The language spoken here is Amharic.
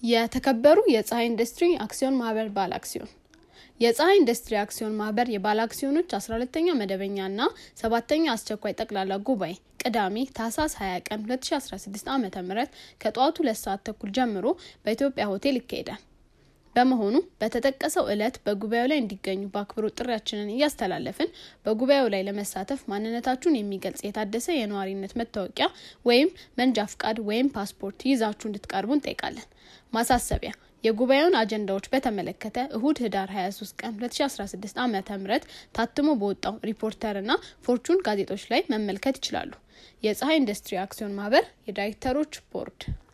የተከበሩ የፀሐይ ኢንዱስትሪ አክሲዮን ማህበር ባለ አክሲዮን የፀሐይ ኢንዱስትሪ አክሲዮን ማህበር የባለ አክሲዮኖች 12ተኛ መደበኛ እና ሰባተኛ አስቸኳይ ጠቅላላ ጉባኤ ቅዳሜ ታህሳስ 20 ቀን 2016 ዓ ም ከጠዋቱ ሁለት ሰዓት ተኩል ጀምሮ በኢትዮጵያ ሆቴል ይካሄዳል። በመሆኑ በተጠቀሰው ዕለት በጉባኤው ላይ እንዲገኙ በአክብሮት ጥሪያችንን እያስተላለፍን በጉባኤው ላይ ለመሳተፍ ማንነታችሁን የሚገልጽ የታደሰ የነዋሪነት መታወቂያ ወይም መንጃ ፍቃድ ወይም ፓስፖርት ይዛችሁ እንድትቀርቡ እንጠይቃለን። ማሳሰቢያ የጉባኤውን አጀንዳዎች በተመለከተ እሁድ ህዳር 23 ቀን 2016 ዓ ም ታትሞ በወጣው ሪፖርተር እና ፎርቹን ጋዜጦች ላይ መመልከት ይችላሉ። የፀሐይ ኢንዱስትሪ አክሲዮን ማህበር የዳይሬክተሮች ቦርድ